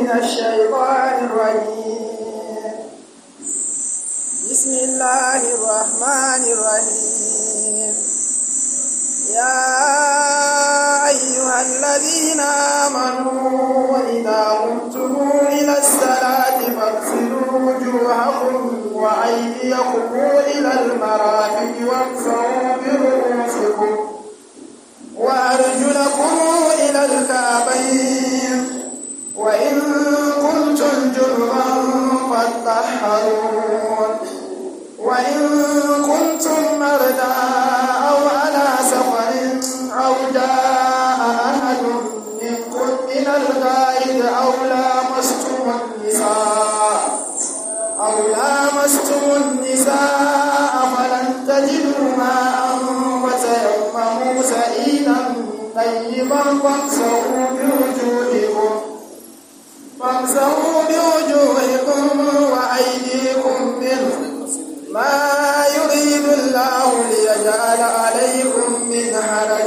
من الشيطان الرجيم بسم الله الرحمن الرحيم يا أيها الذين آمنوا إذا قمتم إلى الصلاة فاغسلوا وجوهكم وأيديكم إلى المرافق وامسحوا برؤوسكم وأرجلكم إلى الكعبين وإن كنتم جنبا فاطهرون وإن كنتم مرضى أو على سفر أو جاء أحد منكم من الغائب أو لامستم النساء أو لامستم النساء فلن تجدوا ماء وتيمموا سعيدا طيبا فامسحوا بوجوهكم فامسحوا بوجوهكم وأيديكم منه ما يريد الله ليجعل عليكم من حرج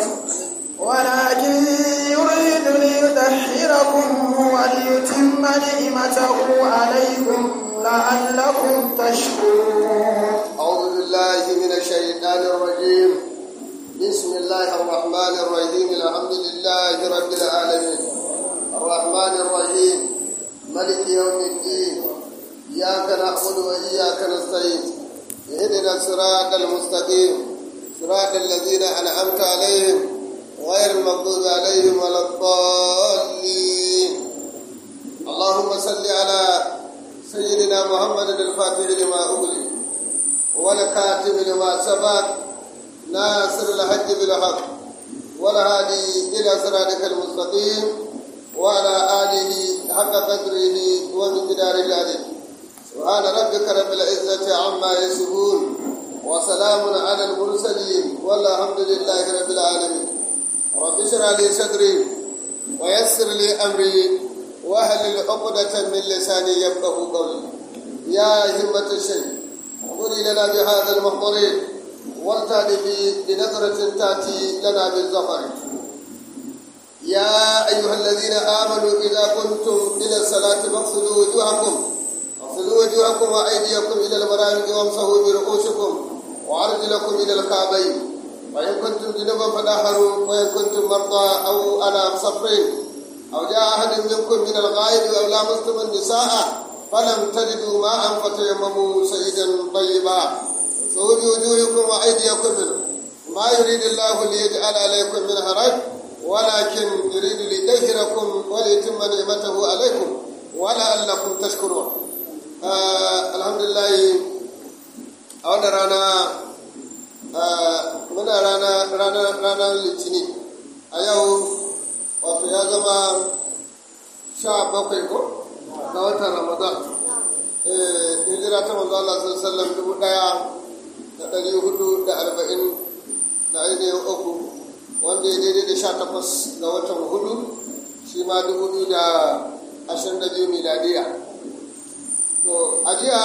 ولكن يريد ليطهركم وليتم نعمته عليكم لعلكم تشكرون أعوذ بالله من الشيطان الرجيم بسم الله الرحمن الرحيم الحمد لله رب العالمين الرحمن الرحيم ملك يوم الدين إياك نعبد وإياك نستعين اهدنا الصراط المستقيم صراط الذين أنعمت عليهم غير المغضوب عليهم ولا الضالين اللهم صل على سيدنا محمد الفاتح لما أغلق والكاتب لما سبق ناصر الحج بالحق والهادي إلى صراطك المستقيم وعلى آله حق قدره ومقداره العظيم سبحان ربك رب العزة عما يصفون وسلام على المرسلين والحمد لله رب العالمين رب اشرح لي صدري ويسر لي أمري واهلل عقدة من لساني يفقه قولي يا همة الشيخ خذي لنا بهذا المحضر والتالف بنظرة تأتي لنا بالظفر يا أيها الذين آمنوا إذا قمتم إلى الصلاة فاغسلوا وجوهكم اغسلوا وجوهكم وأيديكم إلى المرافق وامسحوا برؤوسكم وأرجلكم إلى الكعبين وإن كنتم جنبا فطهروا وإن كنتم مرضى أو على سفر أو جاء أحد منكم من الغائب أو لامستم النساء فلم تجدوا ماء فتيمموا سيدا طيبا سعود وجوهكم وأيديكم منه ما يريد الله ليجعل عليكم من حرج ولكن يريد ليطهركم وليتم نعمته عليكم ولعلكم تشكرون آه الحمد لله أولا رانا آه من رانا رانا رانا litini a yau wato ya zama sha bakwai ko ga watan ramadan hijira ta manzo Allah sallallahu dubu daya da ɗari hudu da arba'in da ainihin uku wanda ya daidai da sha takwas ga watan hudu shi ma dubu biyu da ashirin da biyu miladiya to a jiya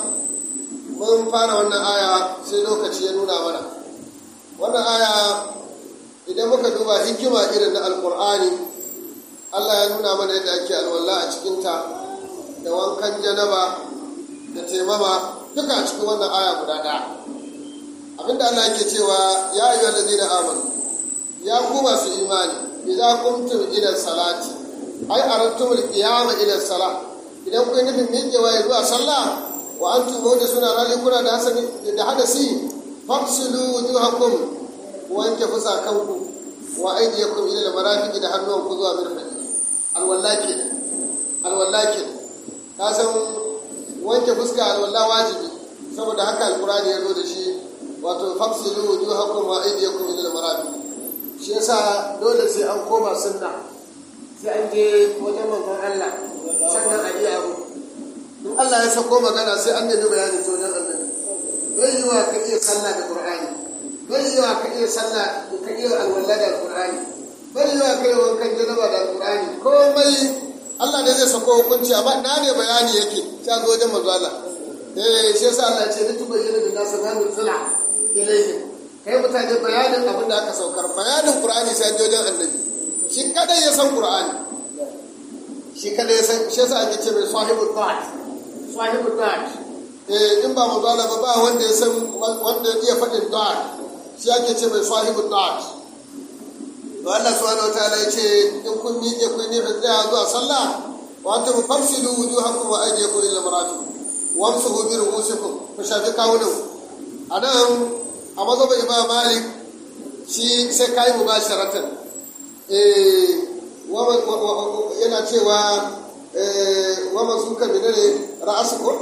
mun fara wannan aya sai lokaci ya nuna mana wannan aya idan muka duba hikima irin na alkur'ani allah ya nuna mana yadda ake alwala a cikinta da wankan janaba da taimama duka a cikin wannan aya guda ɗaya abinda allah yake cewa ya yi wanda zai amanu ya ku masu imani idza qumtum ila salati ai aradtum al-qiyama ila salah idan kun nufin miƙewa ya zuwa sallah wa antum da suna rali kuna da hasani da hadasi fafsilu wujuhakum wanke fusakanku wa aydiyakum ila al-marafiqi da hannuwanku zuwa mirfaqi alwallaki alwallaki ka san wanke fuska alwalla wajibi saboda haka alqur'ani ya zo da shi wato fafsilu wujuhakum wa aydiyakum ila al-marafiqi shi yasa dole sai an koma sunna sai an je wajen manzon Allah sannan a yi abu in Allah ya sako magana sai an nemi bayani ta wajen annabi bai yi wa ka iya sallah da qur'ani bai yi wa ka iya sallah ka iya alwala da qur'ani bai yi wa ka iya wankan janaba da qur'ani komai Allah ne zai sako hukunci amma na ne bayani yake sai zo wajen manzon Allah eh shi yasa Allah ya ce ni tubayyana bin nasu ma nuzila ilayhim kai mutane bayanin abin da aka saukar bayanin qur'ani sai jojen annabi shi kadai ya san qur'ani shi kada ya san shi yasa ake ce mai sahibu ta'at sahibu ta'at eh in ba mudala ba ba wanda ya san wanda ya iya faɗin ta'at shi ake ce mai sahibu ta'at to Allah subhanahu wataala ya ce in kun miƙe kun yi tsaya zuwa sallah wa antum famsilu wujuhakum wa aydiyakum ila marafiq wamsuhu bi ru'usikum ku shafi kawunan anan a mazhabin Imam Malik shi sai kai mubasharatan eh yana cewa wa mazuka menene ra'asu ko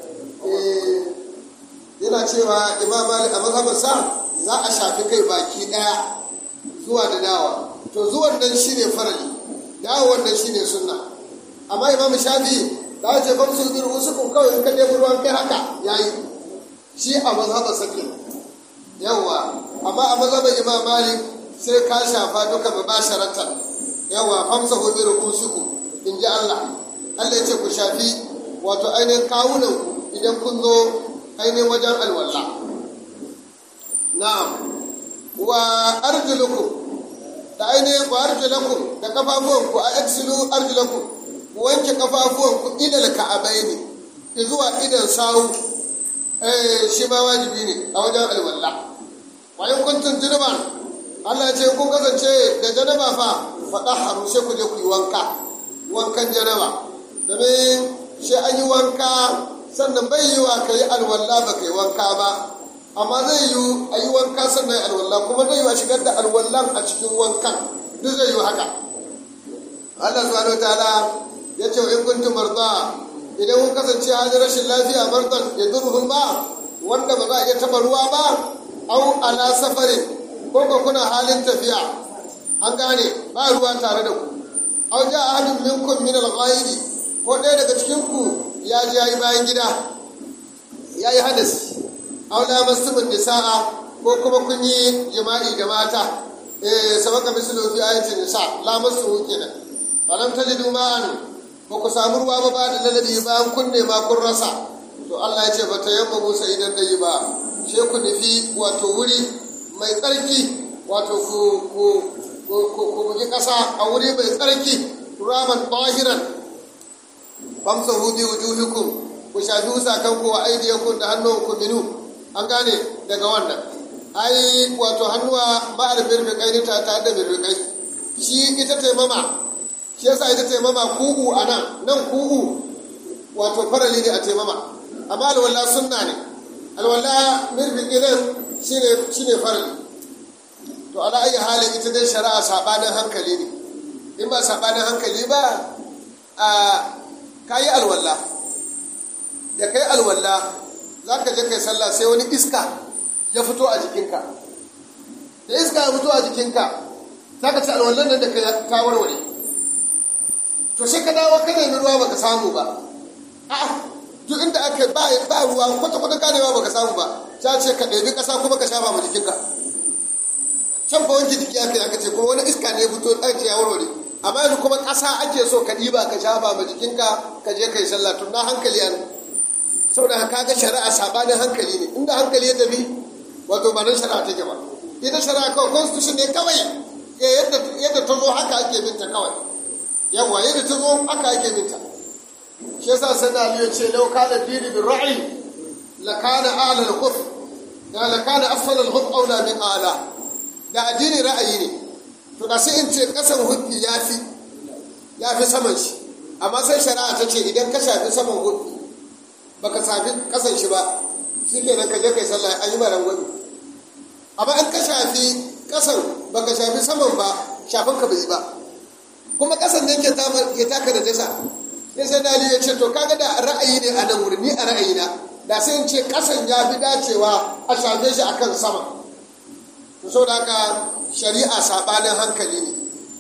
yana cewa Imam Malik a mazhabin sa za a shafi kai baki daya zuwa da dawa to zuwan nan shine farali dawon nan shine sunna amma imam shafi da ce ban su bir usukun kawai in ka ɗebi ruwan kai haka yayi shi a mazhaba sake yawa amma a mazhaba imam malik sai ka shafa duka mubasharatan yawa famsa hu bir usuku in ji Allah Allah ya ce ku shafi wato ainihin kawunan idan kun zo ainihin wajen alwala na'am wa arjulukum da ainihin wa arjulakum da kafafuwanku a aksilu arjulakum ku wanke kafafuwanku ilal ka'abaini zuwa idan sawu eh shi ma wajibi ne a wajen alwala wa in kuntum junuban Allah ya ce kun kasance da janaba fa faɗa haru sai ku je ku yi wanka wankan janaba domin shi an yi wanka sannan bai yi wa ka yi alwala ba ka yi wanka ba amma zai yi a yi wanka sannan alwallah kuma zai yi a shigar da alwallan a cikin wankan duk zai yi haka Allah subhanahu ta'ala ya ce in kuntum marda idan kun kasance hajji rashin lafiya mardan ya durhun ba wanda ba za a iya taba ruwa ba au ala safarin ko ko kuna halin tafiya an gane ba ruwa tare da ku au ja ahadun minkum min al-ghairi ko ɗaya daga cikin ku ya je yayi bayan gida yayi hadasi aula masumin nisa'a ko kuma kun yi jima'i da mata eh sabaka mislu fi ayatin nisa la masu kenan falam tajidu ma'an ba ku samu ruwa ba ba da lalabi bayan kun nema kun rasa to Allah ya ce ba ta yamma Musa idan da yi ba she ku nufi wato wuri mai tsarki wato ku ku ku ku bugi kasa a wuri mai tsarki turaban tahiran famsahu bi wujuhikum ku shafi wusakanku wa aidiyakum da hannunku minu an gane daga wannan ai wato hannuwa ba da birbikai ne ta tare da birbikai shi ita taimama shi yasa ita taimama ku'u a nan nan ku'u wato farali ne a taimama amma alwala sunna ne alwala birbiki nan shine shine farali to ala ayi halin ita dai shari'a sabanin hankali ne in ba sabanin hankali ba a kayi alwala da kai alwala za ka je kai sallah sai wani iska ya fito a jikinka da iska ya fito a jikinka za ka ci alwallan nan da ka warware to sai ka dawo ka nemi ruwa baka samu ba a'a duk inda aka ba ba ruwa kwata kwata ganewa baka samu ba ta ce ka ɗebi ƙasa kuma ka shafa ma jikinka can fa wanke jiki aka aka ce kuma wani iska ne ya fito ɗaki ya warware amma yanzu kuma ƙasa ake so ka ɗiba ka shafa ma jikinka ka je ka yi sallah tun na hankali an saboda haka ga shari'a sabanin hankali ne inda hankali ya tafi wato ba nan shari'a take ba ita shari'a kawai constitution ne kawai yadda yadda ta zo haka ake binta kawai yawa yadda ta zo haka ake binta shi yasa sana aliyu ce lau kana dini bin ra'i la kana a'la al-khuf da la kana asfala al-khuf aula min a'la da addini ra'ayi ne to da sai in ce kasan hukki yafi yafi saman shi amma sai shari'a ta ce idan ka shafi saman hukki baka sami kasan shi ba shi kenan ka je kai sallah an yi maran gwani amma an ka shafi kasan baka shafi saman ba shafin ka bai ba kuma kasan ne ke taka da dasa sai sai dali ya ce to kaga da ra'ayi ne a nan wuri ni a ra'ayina da sai in ce kasan ya fi dacewa a shafe shi akan sama to saboda haka shari'a sabanin hankali ne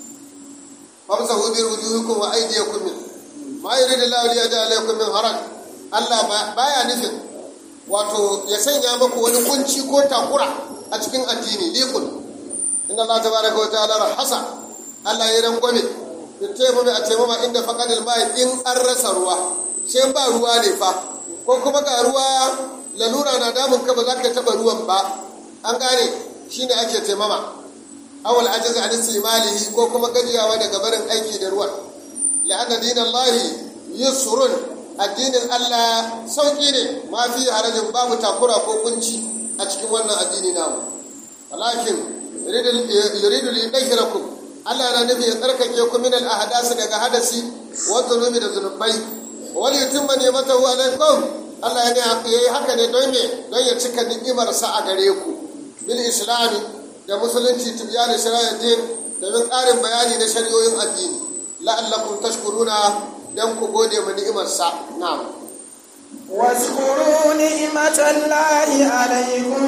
famsa hu bi wujuhikum wa aydiyakum min ma yuridu Allahu li yaj'ala alaykum min haraj Allah baya nufin wato ya sanya maku wani kunci ko takura a cikin addini likun inda Allah tabaraka wa ta'ala rahasa Allah ya rangwame da taimame a taimama inda faqadil mai in an rasa ruwa sai ba ruwa ne fa ko kuma ga ruwa lalura na damun ka ba za ka taba ruwan ba an gane shine ake taimama awal ajiz an istimalihi ko kuma gajiyawa daga barin aiki da ruwan la'anna dinallahi yusrun addinin Allah sauki ne ma fi harajin babu takura ko kunci a cikin wannan addini namu walakin yuridu li yudhhirakum Allah na nufi ya tsarkake ku min al ahdas daga hadasi wa dhunubi da zunubai wal yutimma ni'matahu alaikum Allah ya yi haka ne don me don ya cika ni'imar sa a gare ku bil islami da musulunci tibyana shari'ar din domin ƙarin bayani na shari'o'in addini la'allakum tashkuruna dan ku gode ma ni'imar sa na'am واذكروا نعمة الله عليكم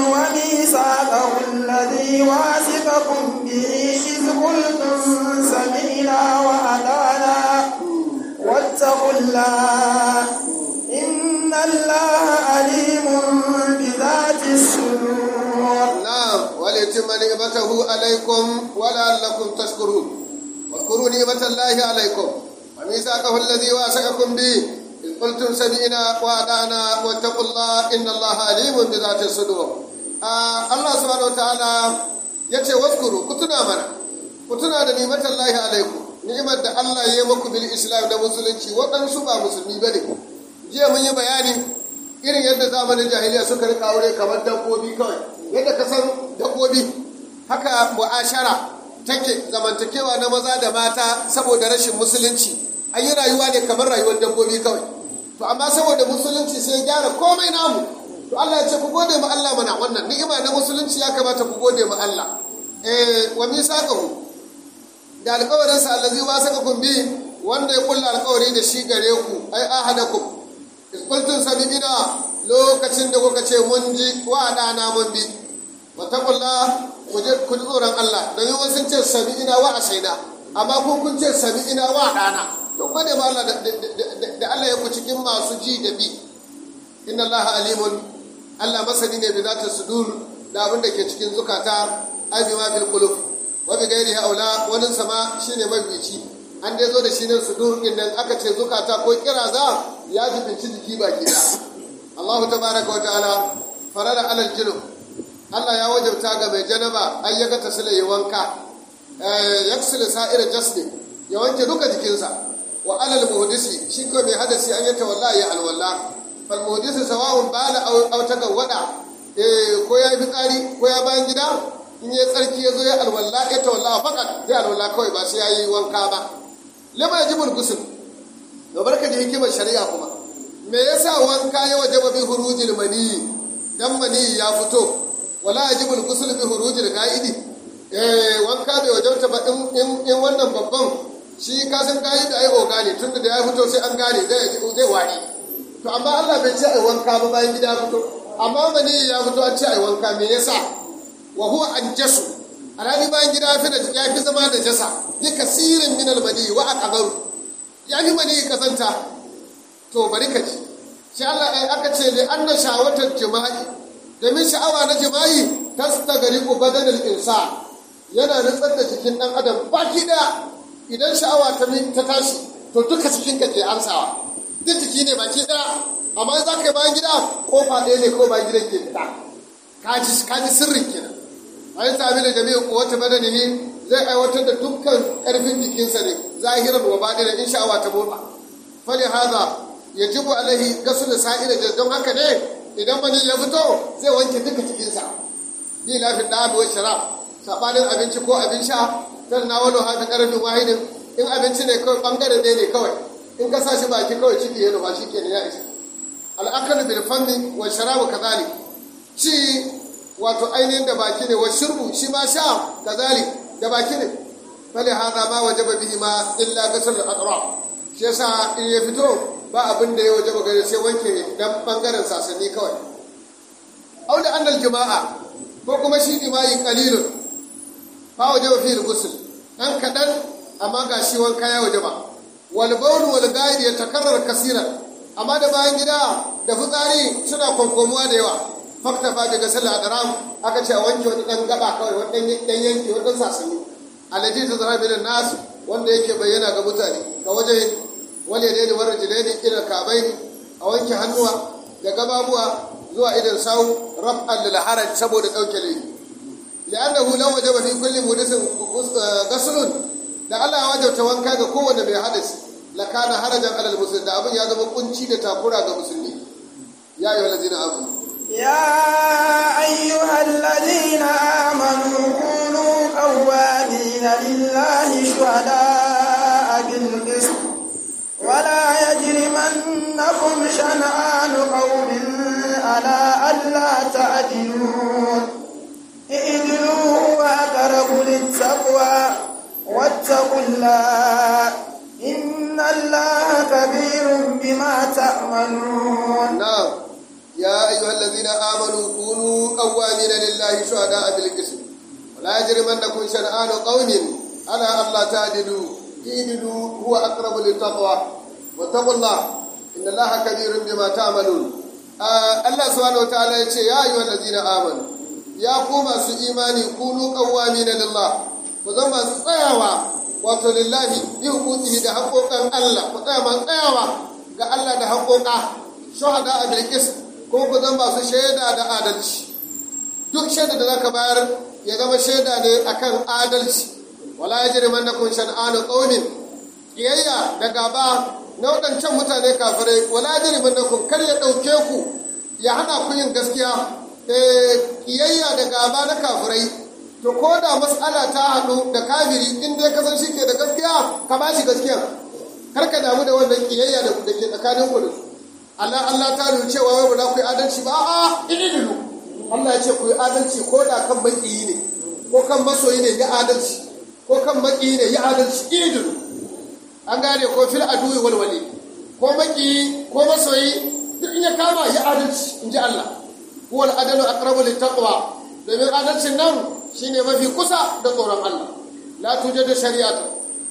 وميثاقه الذي واثقكم به إذ قلتم سمعنا وأطعنا واتقوا الله إن الله عليم بذات الصدور نعم وليتم نعمته عليكم ولعلكم تشكرون واذكروا نعمة الله عليكم وميثاقه الذي واثقكم به إذ قلتم سمعنا وأطعنا واتقوا الله إن الله عليم بذات الصدور آه الله سبحانه وتعالى yace waskuru ku tuna mana ku tuna da ni'matar lahi alaikum ni'imar da Allah ya yi muku bil islam da musulunci waɗansu ba musulmi bane jiya mun yi bayani irin yadda zamanin jahiliya suka rika aure kamar dabbobi kawai yadda ka san dabbobi haka mu'ashara take zamantakewa na maza da mata saboda rashin musulunci an yi rayuwa ne kamar rayuwar dabbobi kawai to amma saboda musulunci sai gyara komai namu to Allah ya ce ku gode ma Allah mana wannan ni'ima na musulunci ya kamata ku gode ma Allah eh wa misaqahu da alƙawarin sa allazi wasaqakum bi wanda ya kulla alƙawari da shi gare ku ai ahadakum isqultum sabina lokacin da kuka ce mun ji wa dana mun bi wa taqullah ku je ku tsoron Allah domin wasu ce sabina wa asaina amma kun kun ce sabina wa dana to gode ma Allah da Allah ya ku cikin masu ji da bi inna Allah alimun Allah masani ne bi zata sudur da abin da ke cikin zukata ai bi ma fil qulub wa bi ghairi aula wani sama shine mabici an dai zo da shi nan sudur din nan aka ce zukata ko kiraza ya jibinci jiki baki da Allah tabaraka wa ta'ala farada alal junub Allah ya wajabta ga mai janaba ai ya ga tasila ya wanka yaksil sa'ir jasdi ya wanke duka jikinsa wa alal muhdisi shi ko mai hadasi an yata wallahi ya alwala fal muhdisi sawa'un bala aw aw tagawada eh ko ya yi fitsari ko ya bayan gida in ya tsarki ya zo ya alwala ya tawalla fakat ya alwala kawai ba sai ya yi wanka ba lama yajibul ghusl to barka ji hikimar shari'a kuma me yasa wanka ya wajaba bi hurujil mani dan mani ya fito wala yajibul ghusl bi hurujil ga'idi eh wanka bai wajabta ba in in wannan babban shi ka san kayi da ai oga ne tunda da ya fito sai an gane zai zai wari to amma Allah bai ce ai wanka ba bayan gida fito amma mani ya fito an ce ai wanka me yasa wa huwa anjasu alhali bayan gida fi da ya fi zama da jasa bi kasirin min almani wa aqdaru ya fi mani kasanta to bari ka ji shi Allah ai aka ce li anna shawatar jima'i domin sha'awa na jima'i tastagriqu badanal insan yana nutsar da jikin dan adam baki daya idan sha'awa ta ta tashi to duka cikin ka ke amsawa duk jiki ne baki daya amma za ka yi bayan gida kofa ɗaya ne ko bayan gidan ke fita kaji kaji sirrin kenan ayi tabi da jami'in kowace badanihi zai aiwatar da dukkan ƙarfin jikinsa ne zahiran wa baɗinan in sha'awa ta motsa fali haza yajibu alaihi gasul sa'ira don haka ne idan mani ya fito zai wanke duka cikinsa bi lafin da abu shara sabanin abinci ko abin sha kan na walo hafi karfin wahidin in abinci ne kawai bangare ɗaya ne kawai in ka sa shi baki kawai ciki ya nufa shi ke ya isa al'akalu bil fanni wa sharabu kazali ci wato ainihin da baki ne wa shirbu shi ma sha kazali da baki ne fali hada ma wajaba bihi ma illa gasal al shi yasa in ya fito ba abin da ya wajaba gare sai wanke dan bangaren sasanni kawai au da annal jama'a ko kuma shi jima'i qalilun fa wajaba fihi al-ghusl dan kadan amma ga shi wanka ya wajaba wal bawl wal ghaid yatakarrar kaseeran amma da bayan gida da fitsari suna konkomuwa da yawa fakta fa daga sallah daram aka ce a wanke wani dan gaba kawai wani dan yanki wani dan sasani alaji ta zara bin nas wanda yake bayyana ga mutane ga waje wale ne da warar jilaini ila kabai a wanke hannuwa da gababuwa zuwa idan sawu raf'an lil haraj saboda dauke laifi li'annahu law wajaba fi kulli muhdathin ghuslun da Allah ya wajabta wanka ga kowanne mai hadasi lakana harajan alal muslim da abin ya zama kunci da takura ga musulmi ya ayyuhal ladina amanu يا أيها الذين آمنوا كونوا قوامين لله شهداء بالقسط ولا يجرمنكم شنآن قوم على ألا تعدلوا اعدلوا هو أقرب للتقوى واتقوا الله إن الله كبير بما تعملون نعم يا أيها الذين آمنوا كونوا قوامين لله شهداء بالقسط ولا يجرمنكم شنآن قوم على ألا تعدلوا اعدلوا هو أقرب للتقوى واتقوا الله إن الله كبير بما تعملون آه الله سبحانه وتعالى يقول يا أيها الذين آمنوا يا قوم su imani kunu qawwamina lillah ku zama su tsayawa wato lillahi bi hukumihi da haƙoƙan Allah ku tsaya man tsayawa ga Allah da haƙoƙa shuhada a bilqis ko ku zama su shaida da adalci duk shaida da zaka bayar ya zama shaida ne akan adalci wala yajrimannakum shan'anu qaumin kiyayya da gaba na waɗancan mutane kafirai wala yajrimannakum kar ya ɗauke ku ya hana ku yin gaskiya kiyayya da gaba na kafirai to ko da mas'ala ta haɗu da kafiri in dai ka san shi ke da gaskiya ka ba shi gaskiya kar ka damu da wannan kiyayya da ke tsakanin ku da su Allah Allah ta nuna cewa wai ba za ku yi adalci ba a'a idilu Allah ya ce ku yi adalci ko da kan makiyi ne ko kan masoyi ne ya adalci ko kan makiyi ne ya adalci idilu an gane ko fil aduwi walwali ko makiyi ko masoyi duk in ya kama ya adalci in ji Allah huwa al-adalu aqrabu lit-taqwa domin adalcin nan shine mafi kusa da tsoron Allah la tujadu shari'atu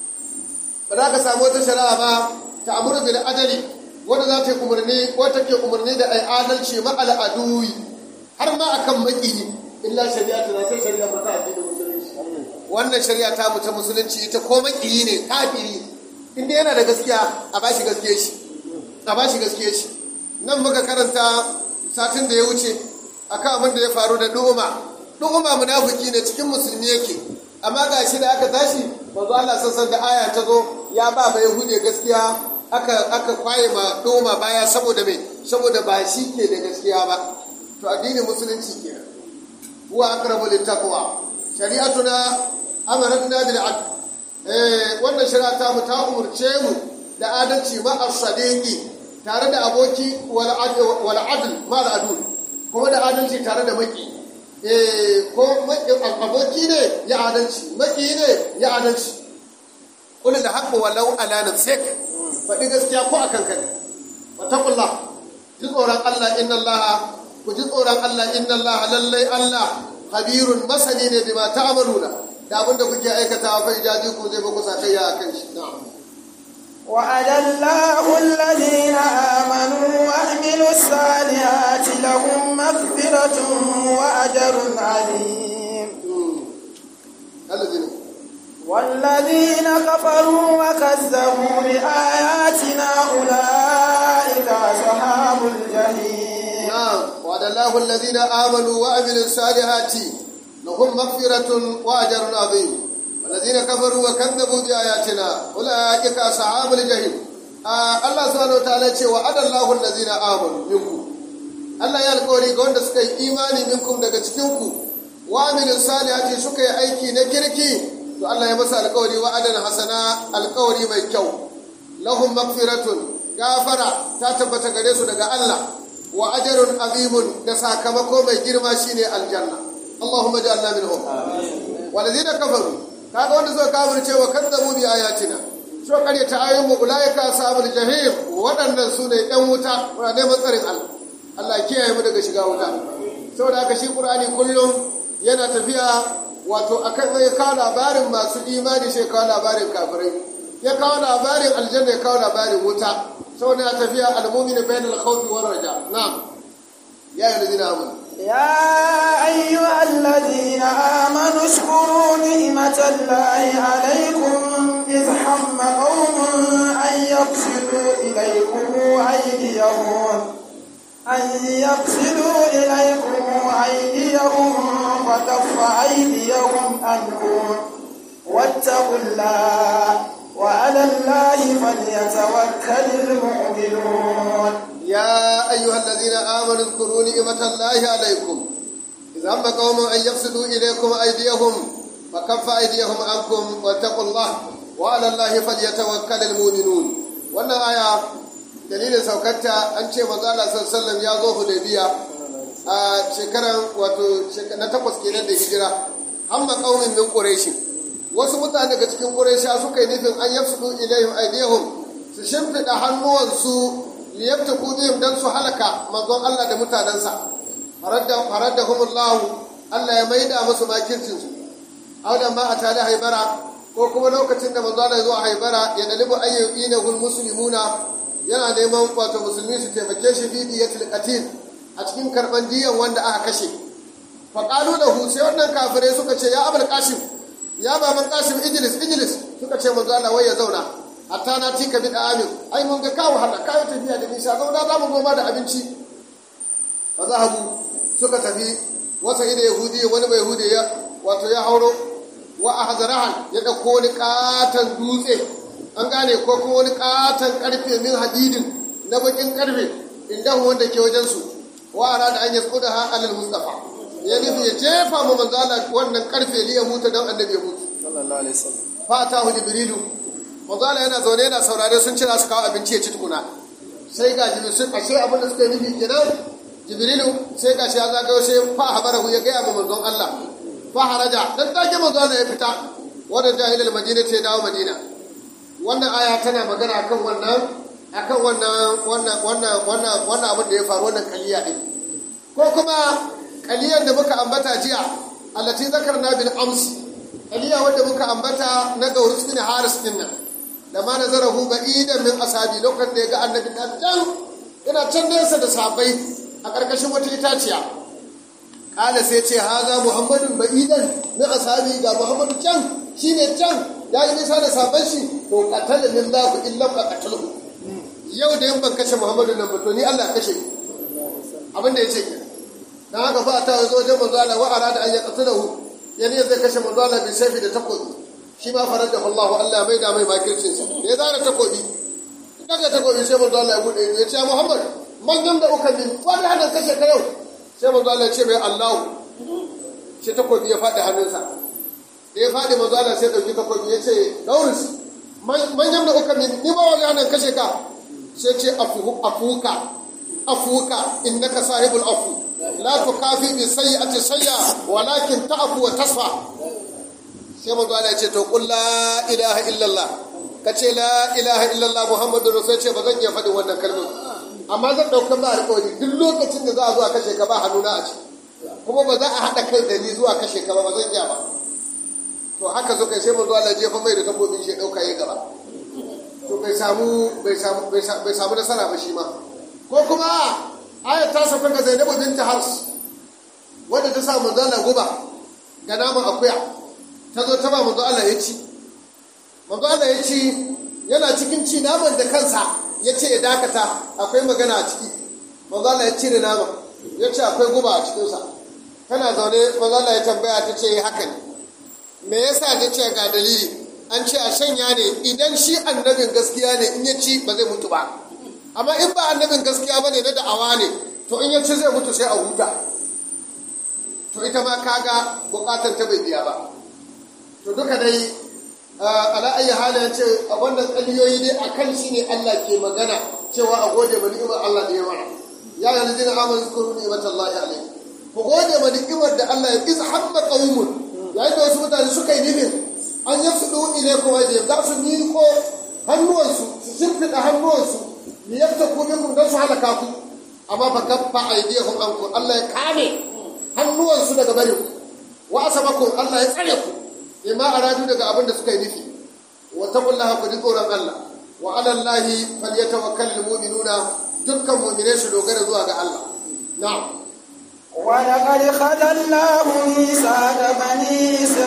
ba za ka samu wata shari'a ba ta amuru bil adali wanda za ta yi umarni ko take umarni da ai adalci ma al'aduwi har ma akan maki illa shari'a ta sai shari'a ba ta addinin musulunci wannan shari'a ta mu ta musulunci ita ko maki ne kafiri inda yana da gaskiya a bashi gaskiya shi a bashi gaskiya shi nan muka karanta satin da ya wuce akan abin da ya faru da du'uma du'uma munafiki ne cikin musulmi yake amma ga shi da aka tashi manzo Allah sassan da aya ta zo ya ba ba yahude gaskiya aka aka kwaye ma du'uma baya saboda me saboda ba shi ke da gaskiya ba to addinin musulunci kenan huwa aqrabu littaqwa shari'atuna amaratna bil adl eh wannan shari'a ta mu ta umurce mu da adalci ma as-sadiqi tare da aboki wal adl ma al adul kuma da adalci tare da maki eh ko aboki ne ya adalci maki ne ya adalci kullu da haqqu walau ala nafsik faɗi gaskiya ko akan kai wattaqullah ji tsoron Allah inna Allah ku ji tsoron Allah inna Allah lallai Allah habirun masani ne bima ta'maluna da abinda kuke aikatawa fa ijaji ku zai ba ku sakayya akan shi na'am وعد الله الذين آمنوا وعملوا الصالحات لهم مغفرة وأجر عظيم الذين والذين كفروا وكذبوا بآياتنا أولئك أصحاب الجحيم نعم وعد الله الذين آمنوا وعملوا الصالحات لهم مغفرة وأجر عظيم والذين كفروا وكذبوا بآياتنا أولئك أصحاب الجحيم آه الله سبحانه وتعالى ce وعد الله الذين آمنوا منكم Allah ya alƙawari ga wanda suka yi imani minkum daga cikinku wa amilin salihati suka yi aiki na kirki to Allah ya masa alƙawari wa'adan hasana alƙawari mai kyau lahum magfiratun gafara ta tabbata gare su daga Allah wa ajrun azimun da sakamako mai girma shine aljanna Allahumma ja'alna minhum walladhina kafaru kaga wanda suka kafirce wa kadzabu bi ayatina so kare ta ayoyin mu ulaika ashabul jahim waɗannan su ne ɗan wuta muna neman tsarin Allah Allah kiyaye mu daga shiga wuta saboda haka shi Qur'ani kullum yana tafiya wato akan ya kawo labarin masu imani sai kawo labarin kafirai ya kawo labarin aljanna ya kawo labarin wuta saboda ya tafiya al-mu'minu bainal khawfi war raja na'am ya ayyuhallazina amanu يا أيها الذين آمنوا اذكروا نعمة الله عليكم إذ هم قوم أن يقصدوا إليكم أيديهم أن يقصدوا إليكم أيديهم فكف أيديهم عنكم واتقوا الله وعلى الله فليتوكل المؤمنون يا أيها الذين آمنوا اذكروا نعمة الله عليكم إذ هم قوم أن يفسدوا إليكم أيديهم فكف أيديهم عنكم واتقوا الله وعلى الله فليتوكل المؤمنون wannan aya dalilin saukarta an ce manzo Allah sallallahu alaihi ya zo Hudaybiya a shekaran wato na takwas kenan da hijira amma qaumin min quraish wasu mutane daga cikin quraisha suka yi nufin an yafsudu ilaihim aydihum su shimfida hannuwansu liyabta bihim dan su halaka manzon Allah da mutanensa faraddahumullahu Allah ya maida musu makircin su audan ma atali haibara ko kuma lokacin da manzo Allah ya zo a haibara ya dalibu ayyuina hul muslimuna yana neman wato musulmi su taimake shi fi diyatil qatil a cikin karban diyan wanda aka kashe fa qalu lahu sai wannan kafirai suka ce ya abul qasim ya baban qasim ijlis ijlis suka ce manzo Allah wai ya zauna hatta na tika bi da amin ai mun ga kawo hada kawo tafiya da nisa zauna za mu goma da abinci fa zahabu suka tafi wasa ida yahudi wani bai yahudi ya wato ya hauro wa ahzarahan ya dauko wani katan dutse an gane ko kuma wani katan karfe min hadidin na bakin karfe inda wanda ke wajen su wa arada an yasquda ha alal mustafa ya nufi ya jefa mu manzala wannan karfe liya mutu dan annabi ya mutu sallallahu alaihi wasallam fatahu jibrilu manzala yana zaune yana saurare sun cira su kawo abinci ya ci tukuna sai ga jibrilu sai kashe abin da suka yi nufi kenan jibrilu sai ga shi ya zagayo sai fa habarahu ya gaya ma manzon Allah fa haraja dan take manzon Allah ya fita wanda jahilul madina ce dawo madina wannan aya tana magana akan wannan akan wannan wannan wannan wannan wannan abin da ya faru wannan kaliya din ko kuma kaliyar da muka ambata jiya allati zakarna bil amsi kaliya wanda muka ambata na gaurus bin haris din nan da ma nazarahu ba'idan min asabi lokacin da ya ga annabi dan can yana can nesa da sahabbai a ƙarƙashin wata itaciya kala sai ce haza muhammadun ba'idan min asabi ga muhammadu can shine can ya yi nisa da sahabban shi to qatala min lahu illa ka qatalahu yau da yan ban kashe muhammadu nan ba to ni Allah kashe abin da yace dan haka fa ta zo wajen manzo Allah wa arada an yaqtalahu yani zai kashe manzo Allah bi sayfi da takobi shi ma farada Allah Allah mai da mai makircin sa da ya zara takobi daga takobi sai manzo Allah ya bude ya ce Muhammad man nan da uka min wani hada kashe ka yau sai manzo Allah ya ce mai Allah shi takobi ya faɗi hannunsa da ya faɗi manzo Allah sai dauki takobi ya ce Daurus man nan da uka min ni ba wani hada kashe ka sai ce afu afuka afuka innaka sahibul afu la tukafi bi sayyi'ati sayya walakin ta'fu wa tasfa sai manzo Allah ya ce to qul la ilaha illallah kace la ilaha illallah muhammadur rasul ce ba zan iya faɗin wannan kalmar amma zan ɗauka ba alƙawari duk lokacin da za a zo a kashe ka ba hannuna a ci kuma ba za a haɗa kai da ni zuwa kashe ka ba ba zan iya ba to haka suka sai manzo Allah jefa mai da takobin shi ɗauka ya gaba to bai samu bai samu bai samu nasara ba shi ma ko kuma ayat ta sauka ga Zainabu binti Hars wadda ta sa manzo Allah guba ga naman akuya ta zo ta ba manzo Allah ya ci manzo Allah ya ci yana cikin ci naman da kansa ya ce ya dakata akwai magana a ciki manzo Allah ya cire naman ya ce akwai guba a cikinsa tana zaune manzo Allah ya tambaya ta ce haka ne me yasa ta ce ga dalili an ce a shanya ne idan shi annabin gaskiya ne in ya ci ba zai mutu ba amma in ba annabin gaskiya ba ne na da'awa ne to in ya ci zai mutu sai a huta to ita ma kaga bukatan ta bai biya ba to duka dai ala ayi halin ce a wannan kaliyoyi dai akan shi ne Allah ke magana cewa a gode ma ni'imar Allah da ya mana ya yi ladina amanu zkuru ni'matallahi alayhi ku gode ma ni'imar da Allah ya iz hamma qaumun yayin da wasu mutane suka yi nufin an yafsudu ilaykum ajiyam za su niko hannuwansu su shimfiɗa hannuwansu li yaftaku minkum dan su halaka ku amma fa kaffa aydiyahum ankum Allah ya kame hannuwansu daga bari wa asabakum Allah ya tsare ku bima aradu daga abin da suka yi nufi wa taqullaha ku ji tsoron Allah wa ala Allahi falyatawakkalul mu'minuna dukkan mu'minai su dogara zuwa ga Allah na'am ولقد خذلناه ميثاق بني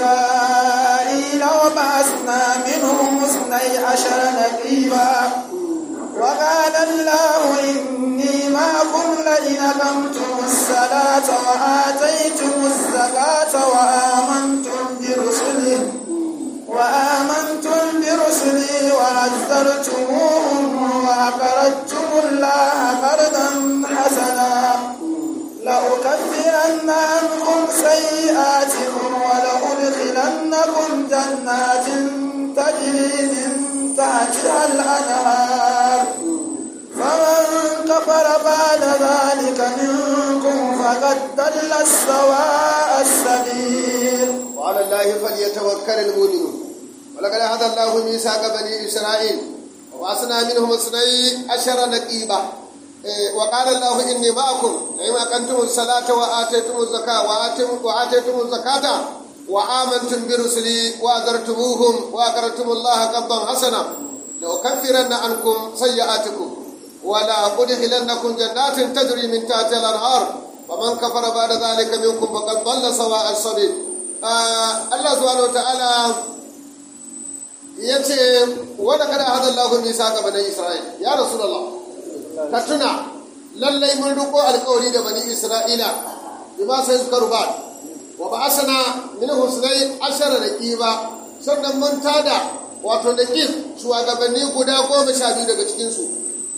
إسرائيل وبعثنا منهم اثني عشر نقيبا وقال الله إني معكم لئن أقمتم الصلاة وآتيتم الزكاة وآمنتم برسله وعزرتموهم وأقرضتم الله قرضا حسنا لأكفرن عنكم سيئاتكم ولأدخلنكم جنات تجري من تحتها الأنهار فمن كفر بعد ذلك منكم فقد ضل السواء السبيل وعلى الله فليتوكل المؤمنون ولقد هدى الله ميثاق بني اسرائيل وبعثنا منهم اثني عشر نقيبا إيه، وقال الله اني معكم لئن اقمتم الصلاه واتيتم الزكاه وآتيتم- واتيتم الزكاه وامنتم برسلي واذرتموهم واقرضتم الله قرضا حسنا لاكفرن عنكم سيئاتكم ولا أدخلنكم جنات تجري من تحتها الأنهار ومن كفر بعد ذلك منكم فقد ضل سواء السبيل آه الله سبحانه وتعالى yace wanda kada hada Allah mi saka bani Isra'il ya rasulullah ka tuna lallai mun riko alƙawari da bani Isra'ila bima sai suka ruba wa ba'asana min husnai ashara naqiba sannan mun tada wato naqib shugabanni guda goma sha biyu daga cikin su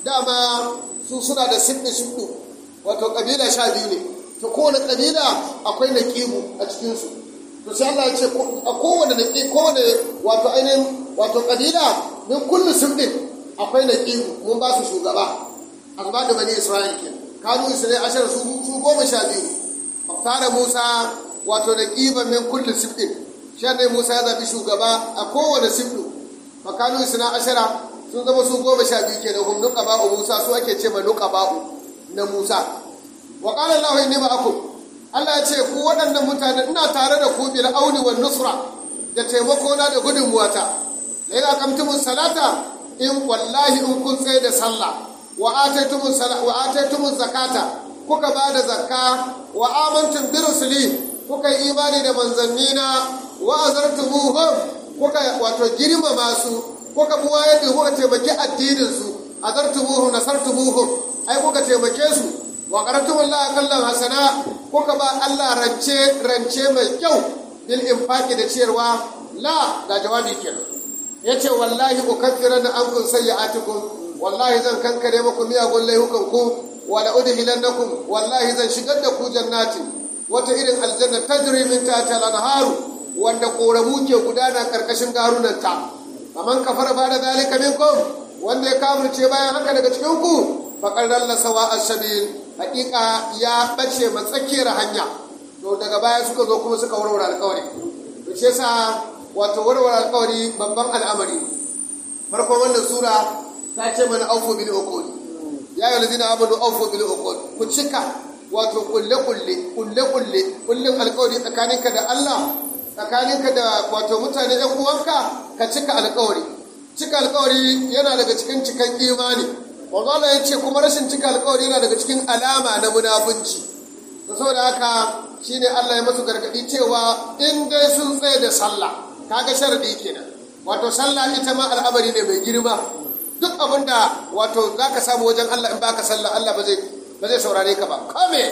dama su suna da sibbi sibbi wato kabila sha biyu ne to kowane kabila akwai naqibu a cikin su to sai Allah ya ce a kowane naqi kowane wato ainihin wato kabila min kullu sibbin akwai naqibu mun ba su shugaba azba da bani Isra'il ke kanu Isra'il ashar su su goma sha biyu fara Musa wato naqiban min kullu sibbin shi ne Musa ya zabi shugaba a kowane sibbi makanu Isra'il ashara sun zama su goma sha biyu kenan hum nuqaba'u Musa su ake ce ma nuqaba'u na Musa wa qala Allahu inni ma'akum Allah ya ce ku waɗannan mutane ina tare da ku bil auni wan nusra da taimako na da gudunmuwata la ila kamtumus salata in wallahi in kun tsaye da sallah wa ataytumus sala wa ataytumuz zakata kuka ba da zakka wa amantum bi rusuli kuka yi imani da manzannina wa azartumuhum kuka wato girmama su kuka buwa yadda kuka taimaki addinin su azartumuhum nasartumuhum ai kuka taimake su wa qaratumullaha kallan hasana kuka ba Allah rance rance mai kyau bil infaqi da ciyarwa la ga jawabi kenan yace wallahi ukaffiranna ankum sayyi'atikum wallahi zan kankare muku miyagun laihukan ku wa la udhilannakum wallahi zan shigar da ku jannati wata irin aljanna tajri min tahtiha al-anharu wanda koramu ke gudana karkashin garunanta kaman kafara ba da zalika minkum wanda ya kafirce bayan haka daga cikin ku faqad dalla sawa as-sabil hakika ya bace matsakiyar hanya to daga baya suka zo kuma suka warware alƙawari to shi yasa wato warware alƙawari babban al'amari farkon wannan sura ta ce mana aufu bil uqud ya ayyuhal ladina amanu aufu bil uqud ku cika wato kulle kulle kulle kulle kullin alƙawari tsakaninka da Allah tsakaninka da wato mutane ɗan uwanka ka cika alƙawari cika alƙawari yana daga cikin cikan imani wanda ya ce kuma rashin cika alƙawari yana daga cikin alama na munafunci to saboda haka shine Allah ya masu gargaɗi cewa in dai sun tsaye da sallah kaga sharadi kenan wato sallah ita ma al'amari ne mai girma duk abin da wato za ka samu wajen Allah in baka sallah Allah ba zai ba zai saurare ka ba kame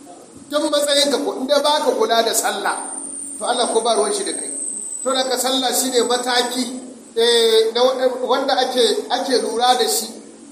duk matsayin ka ko inda baka kula da sallah to Allah ko ba ruwan shi da kai to da ka sallah shine mataki eh na wanda ake ake lura da shi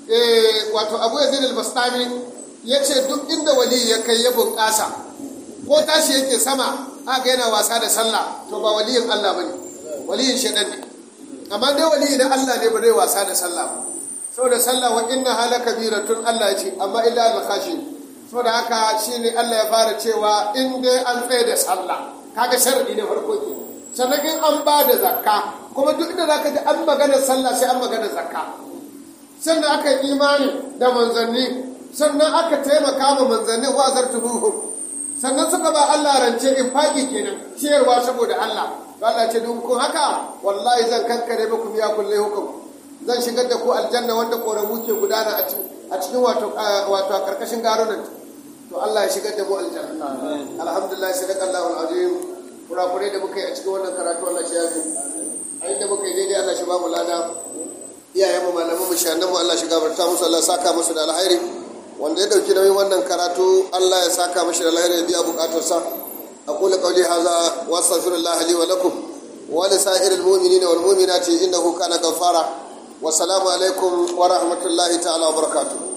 eh wato Abu Yazid al-Bastami yace duk inda wali ya kai ya bunƙasa ko tashi yake sama aka yana wasa da sallah to ba waliyin Allah bane waliyin shedan ne amma dai wali na Allah ne ba zai wasa da sallah ba saboda sallah wa inna hala kabiratun Allah ya ce amma illa al khashin saboda haka shine Allah ya fara cewa in dai an tsaye da sallah kaga sharadi na farko ke sannan in an ba da zakka kuma duk da zaka ji an magana sallah sai an magana zakka sannan aka yi imani da manzanni sannan aka taimaka ma manzanni wa zartubuhum sannan suka ba Allah rance in faƙi kenan ciyarwa saboda Allah Allah ce duk kun haka wallahi zan kankare muku biya kullai hukum zan shigar da ku aljanna wanda koramu ke gudana a cikin wato wato a karkashin garunan to Allah ya shigar da mu aljanna alhamdulillah sadaka Allahu alazim kurakurai da muka yi a cikin wannan karatu Allah shi yafi a inda muka yi daidai Allah shi ba mu lada iyayen mu malaman mu shanan mu Allah shi gabarta musu Allah saka musu da alkhairi wanda ya dauki nauyin wannan karatu Allah ya saka mashi da alkhairi ya biya bukatarsa أقول قولي هذا وأستغفر الله لي ولكم ولسائر المؤمنين والمؤمنات إنه كان غفارا wasalamu alaikum wa rahmatullahi ta'ala wa barakatuh